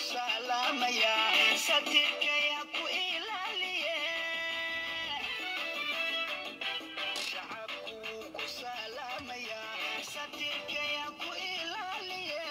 salaamaya satirkaya ku ilaaliye shacabku ku salaamaya satirkaya ku ilaaliye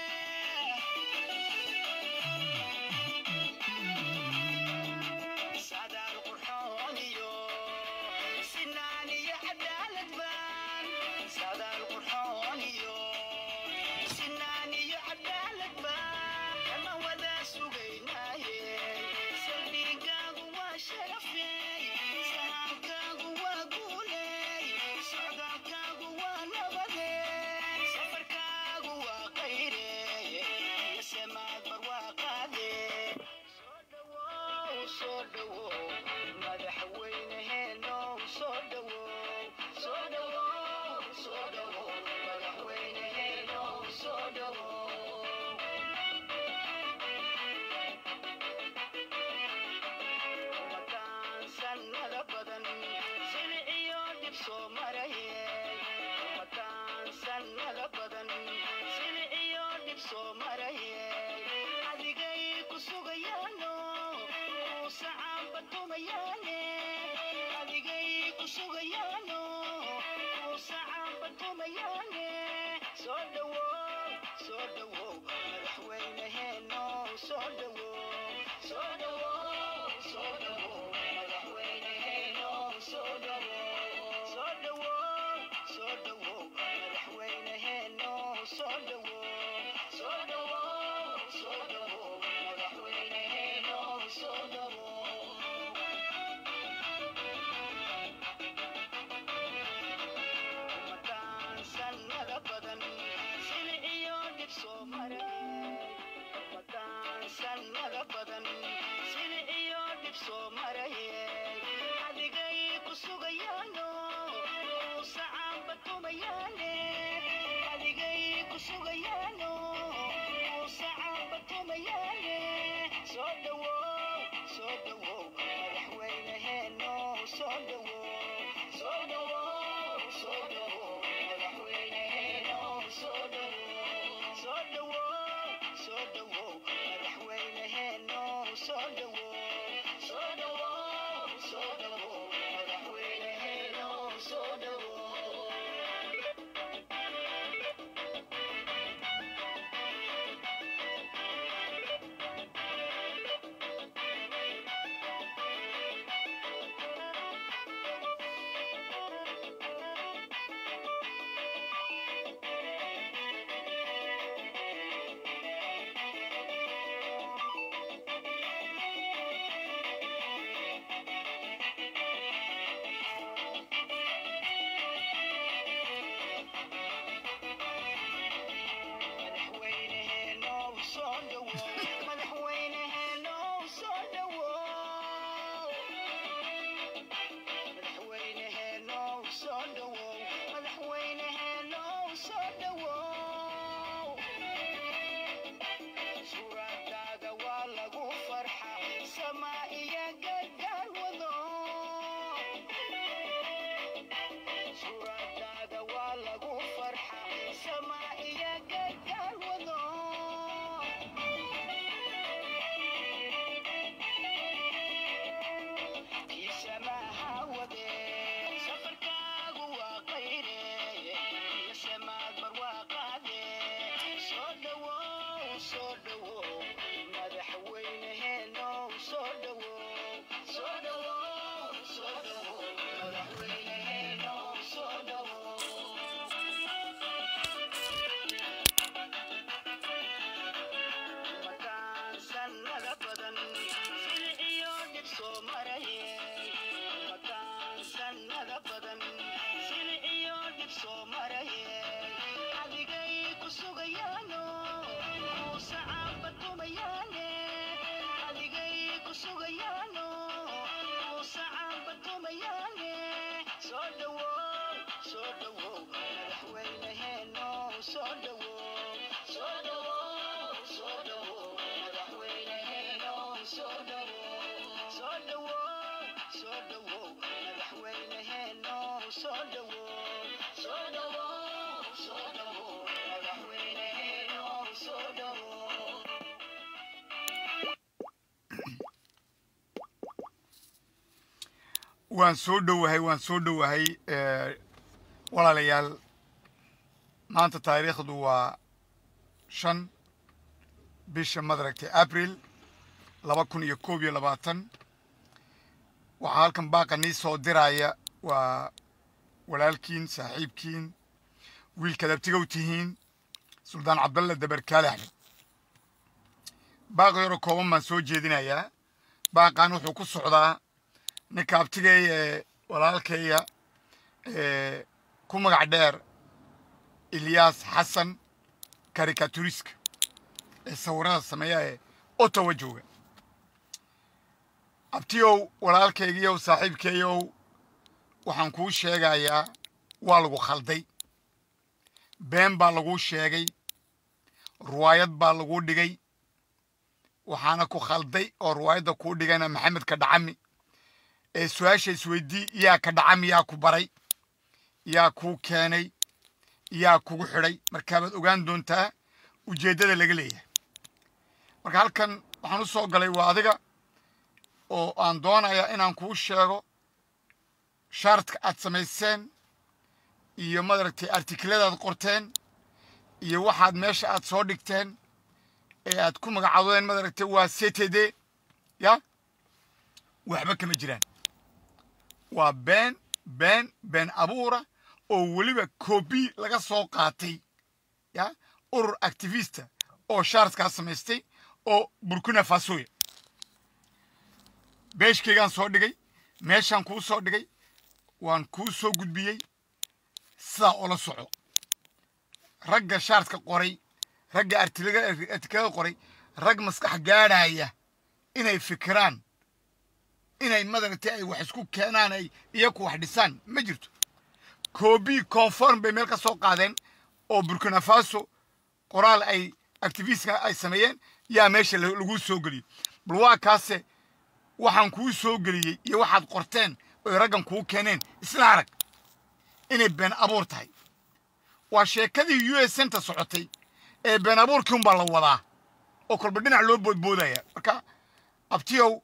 sadaal qurxoon iyo sinaan iyo cadaalad baan sadaal qurxoon iyo sinaan iyo cadaalad baan kama wada sugaynaaye saldhigaagu waa sharafey sahankaagu waa guuley socdaalkaagu waa nabadey safarkaagu waa qayrey samaad barwaaqaadee soo dhawow madaxweyneheenow soo dhawow soo dhawow soo dhawow madaxweyneheenow soo dhawow umadaan sannada badan silic iyo dhib soo marayey umadaan sannada badan silic iyo dhib soo marayey adigay ku sugayaano uu sacaanba tumayaane adigay ku sugayaano uu sacaanba tumayaane soo dhawow soo dhawow madaxweyneheeno soo dhawow soo dhawow soo dhawow madaxweyneheeno soo dhawow soo dhawow soo dhawow madaxweyneheeno soo dhawow soo dhawow soo dhawow madaxweyneheeno soo dhawow umadaan sannada badan silic iyo dhib soo maray umadaan sannada badan silic iyo dhib soo marayey adigay ku sugayaano uu sacaanba tumayaane adigay ku sugayaano uu sacaanba tumayaane soo dhawow soo dhawow madaxweyneheeno soo dhawow soo dhawow soo dhawow madaxweyneheeno soo dhawow soo dhawow soo dhawow madaxweyneheeno soo dhawow soo dhawow soo dhawow madaxweyneheeno soo dhawow waan soo dhowahay waan soo dhowahay walaalayaal maanta taariikhdu waa shan bisha madaragtay abril laba kun iyo koob iyo labaatan waxaa halkan baaqa nii soo diraya waa walaalkiin saaxiibkiin wiilkaad abtigow tihiin suldaan cabdalle dabarkaale axmed baaq yaroo kooban baan soo jeedinayaa baaqan wuxuu ku socdaa ninka abtigay ee walaalkaya ee ku magac dheer ilyaas xasan karikaturiska ee sawirada sameeya ee ottawa jooga abtiyow walaalkaygiyow saaxiibkeeyow waxaan kuu sheegayaa waa lagu khalday been baa laguu sheegay ruwaayad baa laguu dhigay waxaana ku khalday oo ruwaayadda kuu dhigayna maxamed ka dhacami ee su-aasha isweydii yaa ka dhacami yaa ku baray yaa kuu keenay yaa kugu xidhay markaabaad ogaan doontaa ujeeddada laga leeyahay marka halkan waxaan u soo galay waa adiga oo aan doonayaa inaan kuu sheego shaartka aad samayseen iyo madaragtay artikladaad qorteen iyo waxaad meesha aad soo dhigteen ee aad ku magacaabdeen madaragtay waa ctd ya waxba kama jiraan waa been been been abuura oo weliba kobi laga soo qaatay ya urur activista oo shaartkaa samaystay oo burkina fasoya beeshkaygaan soo dhigay meeshaan kuu soo dhigay waan kuu soo gudbiyey sidaa ula soco ragga shaartka qoray ragga artiklada qoray rag maskax gaadhaya inay fikiraan inay madaragtay ay wax isku keenaan ay iyaku wax dhisaan ma jirto kobi conform bay meel ka soo qaadeen oo burkina faso qoraal ay activistka ay sameeyeen yaa meesha lagu soo geliyey bal waa kaase waxaan kuu soo geliyey iyo waxaad qorteen oy raggan kuu keeneen isla arag inay been abuur tahay waa sheekadii u s centa socotay ee been abuurkii unbaa la wadaa oo kolba dhinac loo boodboodaya marka abtiyow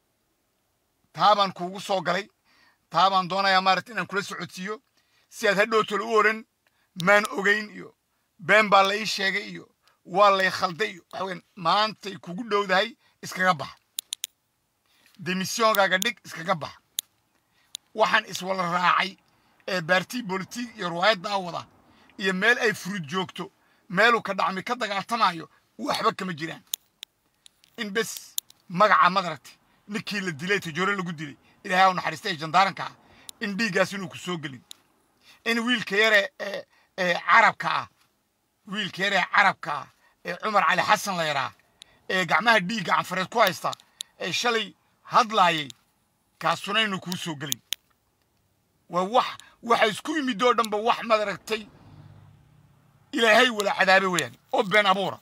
taabaan kuugu soo galay taabaan doonayaa maaragta inaan kula socodsiiyo si aad hadhowtol u oran maan ogeyn iyo been baa la ii sheegay iyo waa lay khalday iyo waxa weyan maantay kugu dhowdahay iskaga bax demissiongaaga dhig iskaga bax waxaan iswala raacay ee baartii bolitig iyo ruwaayaddaa wada iyo meel ay furud joogto meeluu ka dhacmi ka dagaaltamayo waxba kama jiraan in bes magaca madaragtay ninkii la dilay tajoore lagu dilay ilaahay u naxariistay jandaaranka ah in dhiiggaas inuu ku soo gelin in wiilka yare ee ee carabka ah wiilka yare ee carabka ah ee cumar cali xasan la yaraa ee gacmaha dhiigga canfareed ku haysta ee shalay hadlaayay kaasuna inuu kuu soo gelin waa wax waxa isku yimid oo dhanba wax madaragtay ilaahay wala cadaabe weeyaan oo been abuura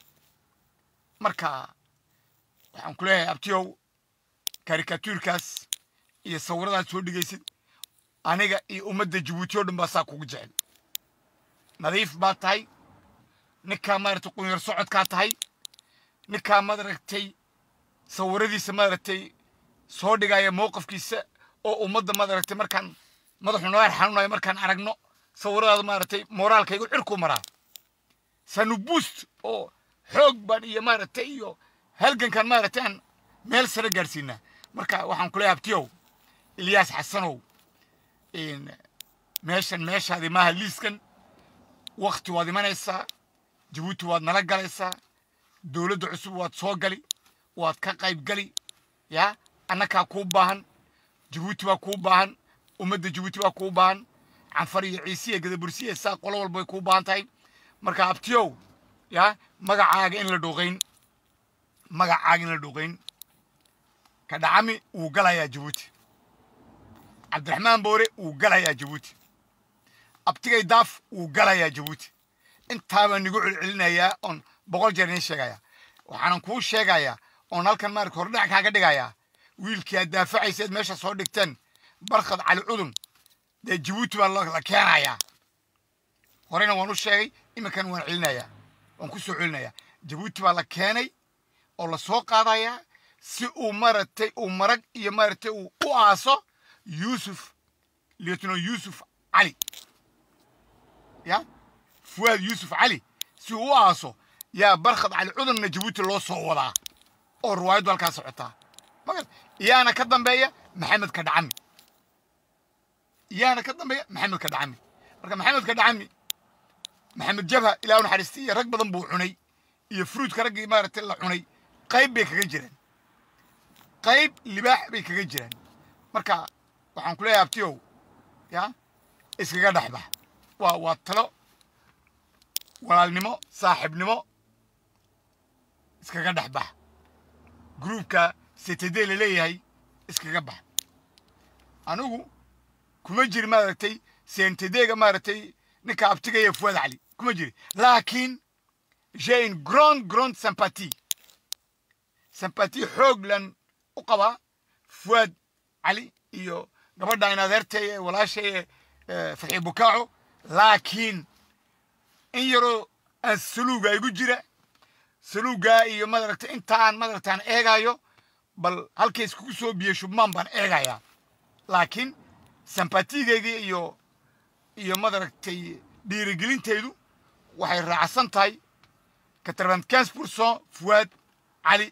marka waxaan ku leeyahay abtiyow karikatuurkaas iyo sawiradaad soo dhigaysid aniga iyo ummadda jabuuti oo dhan baa saa kugu jecel nadiif baa tahay ninkaa maaragtay qunyar socodkaa tahay ninkaa madaragtay sawiradiisa maaragtay soo dhigaya mowqafkiisa oo ummadda madaragtay markaan madaxu noo xanuunayo markaan aragno sawiradaada maaragtay moraalkaygu cirku maraa sanu buust oo xoog baan iyo maaragtay iyo halgankan maaragtay aan meel sare gaadhsiinaa marka waxaan ku leeyahay abtiyow ilyaas xasanow meeshan meeshaadi maaha liiskan wakti waad imanaysaa jabuuti waad nala galaysaa dowladda cusub waad soo gali waad ka qayb gali yaa annakaa kuu baahan jabuuti baa kuu baahan ummadda jabuuti baa kuu baahan canfar iyo ciisiya gadabursiya saa qolo walba way kuu baahan tahay marka abtiyow yaa magacaaga in la dhuuqayn magacaaga in la dhuuqayn ka dhacami wuu galayaa jabuuti cabdiraxmaan boore wuu galayaa jabuuti abtigay daaf wuu galayaa jabuuti intaabaan nigu celcelinayaa oon boqol jeer idiin sheegayaa waxaanan kuu sheegayaa oon halkan maarata hordhac kaaga dhigayaa wiilkii aad daafacayseed meesha soo dhigteen barkhad cali cudun dee jabuuti baa la keenayaa horena waan u sheegay iminkan waan celinayaa waan ku soo celinayaa jabuuti baa la keenay oo la soo qaadayaa si uu maaragtay uu marag iyo maaragtay uu u aaso yuusuf lieutenant yuusuf cali ya fuwaad yuusuf cali si uu u aaso yaa barkhad cali cudanna jabuuti loo soo wadaa oo riwaayaddu halkaa socotaa magat iyaana ka dambeeya maxamed kadhacami iyaana ka dambeeya maxamed kadhacami marka maxamed kadhacami maxamed jabha ilaa u naxariistay iyo rag badan buu cunay iyo fruudka raggii maaragtay la cunay qayb bay kaga jiraan qayb libaax bay kaga jiraan marka waxaan ku leeyahay abtiyow ya iskaga dhexbax waa waa talo walaalnimo saaxiibnimo iskaga dhex bax gruubka setede la leeyahay iskaga bax anigu kuma jiri maaragtay sentedega maaragtay ninka abtigaya fuad cali kuma jiri laakiin j'ai une grande grande sympathie sympathie xoog lan u qabaa fuad cali iyo gabadha in adeertay ee walaashay ee fatxi bukaaco laakiin in yaroo aan saluuga igu jira saluugaa iyo madaragtay intaan madaragtaan eegayo bal halkay iskugu soo biyo shubmaan baan eegayaa laakiin sympatigeygii iyo iyo madaragtay dhiirigelintaydu waxay raacsan tahay quatre-vingt-quinze pourcent fuwaad cali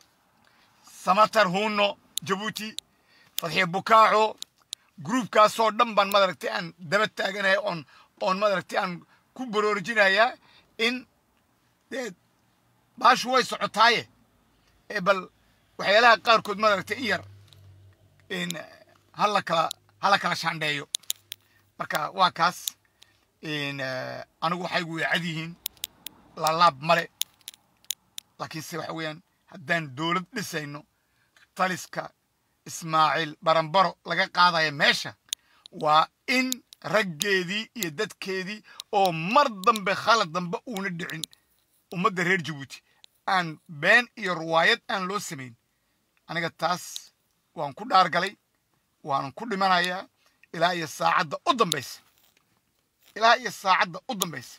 samatar huno jabuuti fadxiye bukaaco gruubkaasoo dhan baan madaragtay aan daba taaganahay oon oon madaragtay aan ku boroorjinayaa in dee baashu way socotaaye ee bal waxyaalaha qaarkood madaragtay in yar in hala kala hala kala shaandheeyo marka waa kaas in anigu waxaygu way cad yihiin laalaab male laakiinse waxa weeyaan haddaan dowlad dhisayno taliska ismaaciil barambaro laga qaadaya meesha waa in raggeedii iyo dadkeedii oo mar dambe khalad dambe uuna dhicin ummadda reer jabuuti aan been iyo riwaayad aan loo samayn aniga taas waan ku dhaargalay waanan ku dhimanayaa ilaa iyo saacadda u dambaysa ilaa iyo saacadda u dambaysa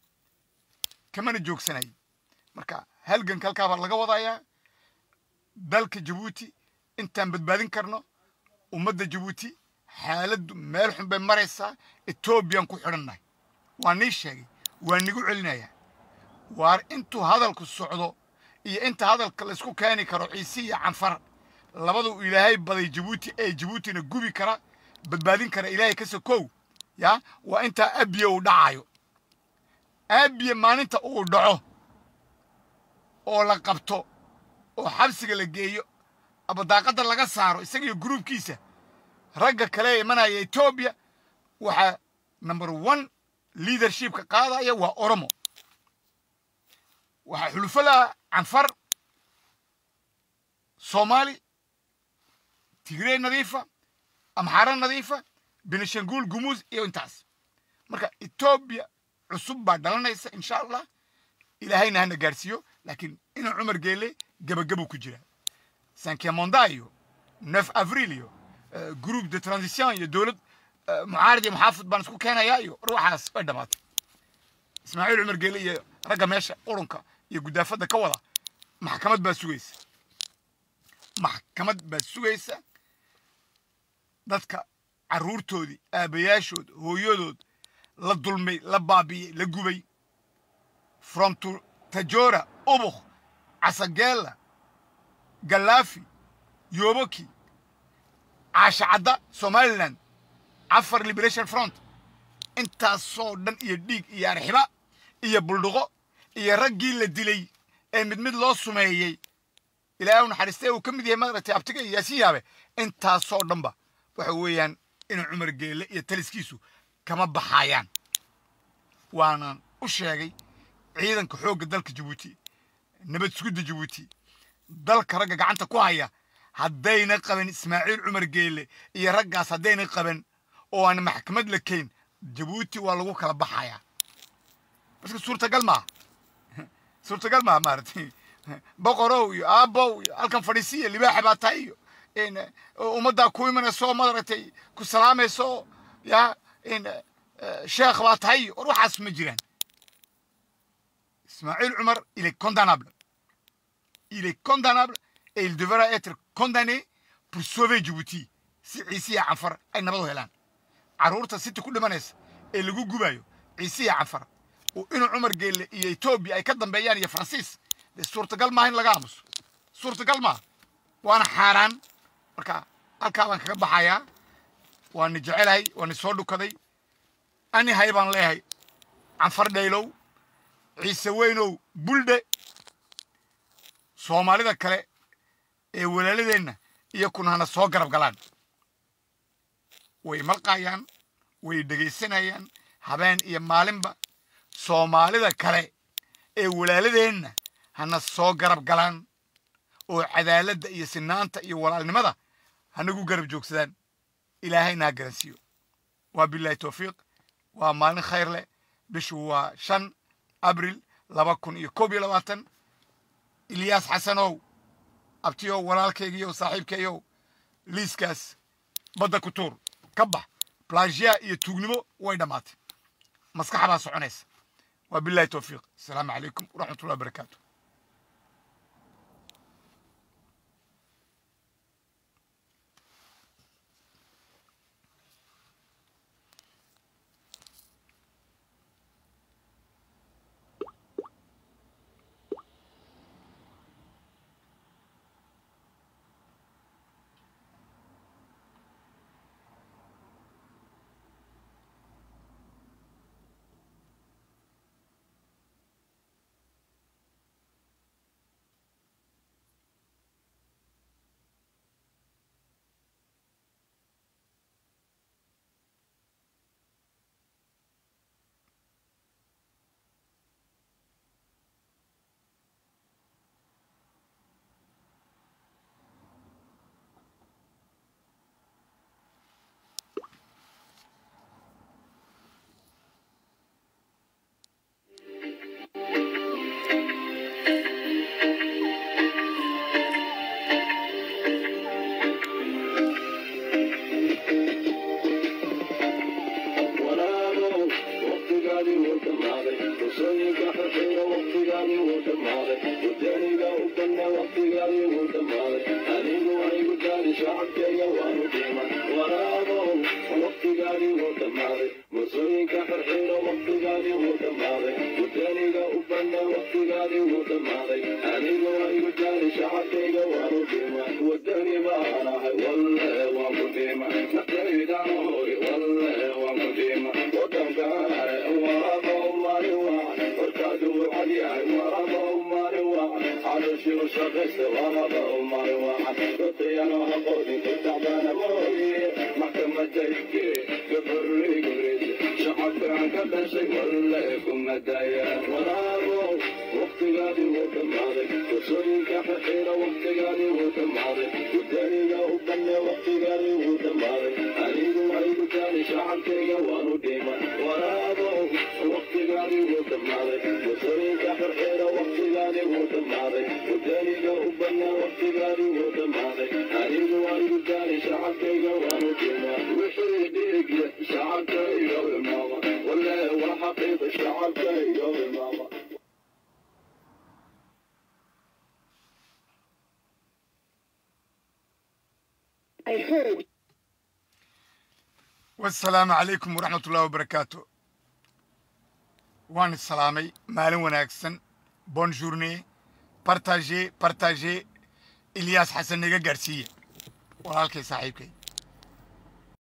kamana joogsanay marka halganka halkaa baa laga wadayaa dalka jabuuti intaan badbaadin karno ummadda jabuuti xaaladdu meel xun bay maraysaa etoobiyaan ku xidhannahay waa nii sheegay waa nigu celinayaa waar intuu hadalku socdo iyo inta hadalka laysku keeni karo ciise iyo canfar labadu ilaahay baday jabuuti ee jabuutina gubi kara badbaadin kara ilaahay ka sokow ya waa intaa abiye uu dhacayo abiye maalinta uu dhaco oo la qabto oo xabsiga la geeyo abadaaqadda laga saaro isaga iyo gruubkiisa ragga kale ee imanaya etoobiya waxaa number one leadershipka qaadaya waa oromo waxaa xulufo laha canfar soomaali tigrey nadiifa amxaara nadiifa benishanguul gumuus iyo intaas marka etoobiya cusub baa dhalanaysa insha allah ilaahayna hana gaarsiiyo laakiin inuu cumar geele gebagabuu ku jira sankemonda iyo neuf avril iyo groupe de transition iyo dowlad mucaarad iyo muxaafid baan isku keenayaa iyo ruuxaas way dhammaatay ismaaciil cumar geele iyo ragga meesha qurunka iyo gudaafadda ka wada maxkamad baa sugaysa maxkamad baa sugaysa dadka carruurtoodii aabayaashood hooyadood la dulmay la baabi'iyey la gubay from to tajora ubuk casageela galaafi yoboki caashacadda somaliland afar liberation front intaasoo dhan iyo dhiig iyo arxiba iyo buldhuqo iyo raggii la dilay ee mid mid loo sumeeyey ilaahay u naxariistay uu ka mid yahay maaragtay abtiga iyo yaasiin yaabe intaasoo dhanba waxa weeyaan inuu cumar geelle iyo taliskiisu kama baxayaan waanan u sheegay ciidanka xoogga dalka jabuuti nabad sugidda jabuuti dalka ragga gacanta ku haya haddayna qaban ismaaciil cumar geelle iyo raggaas haddayna qaban oo aan maxkamad la keyn jabuuti waa lagu kala baxayaa marka suurtagal maaha suurtagal maaha maaragtay boqorow iyo aabow iyo halkan fadhiisiya libaaxa baa tahay iyo ummaddaa ku imanayso maaragtay ku salaamayso ya sheekh baa tahay iyo war waxaas ma jiraan ismaaciil cumar il est condamnable il est condamnable et il devra être condamné pour sauver Djibouti si ciisiya canfar ay nabad u helaan carruurta siti ku dhimanaysa ee lagu gubayo ciisiya canfar oo inuu cumar geelle iyo etoobiya ay ka dambeeyaan iyo faransiis dee suurtagal maaha in laga aamuso suurtagal maaha waana xaaraan marka halkaa baan kaga baxayaa waani jecelahay waani soo dhukaday ani hay baan leeyahay canfar dhaylow ciise weynow buldhe soomaalida kale ee walaaladeenna iyo kun hana soo garab galaan way malqayaan way dhegaysanayaan habeen iyo maalinba soomaalida kale ee walaaladeenna hana soo garab galaan oo cadaaladda iyo sinaanta iyo walaalnimada hanagu garab joogsadaan ilaahayna ha garansiiyo waa bilaahi towfiiq waa maalin khayr leh bishu waa shan abril laba kun iyo koob iyo labaatan ilyaas xasanow abtiyow walaalkaygiiyow saaxiibkayow liiskaas badda ku tuur ka bax plagia iyo tuugnimo way dhammaatay maskaxa baa soconaysa waa bilahi towfiiq asalaamu calaykum waraxmatullahi wabarakaatu I heard wasalaamu calaykum waraxmat ullahi wabarakaatu waan isalaamay maalin wanaagsan bon journée partagé partagé ilyaas xasan naga gaarsiiya walaalkay saaxiibkay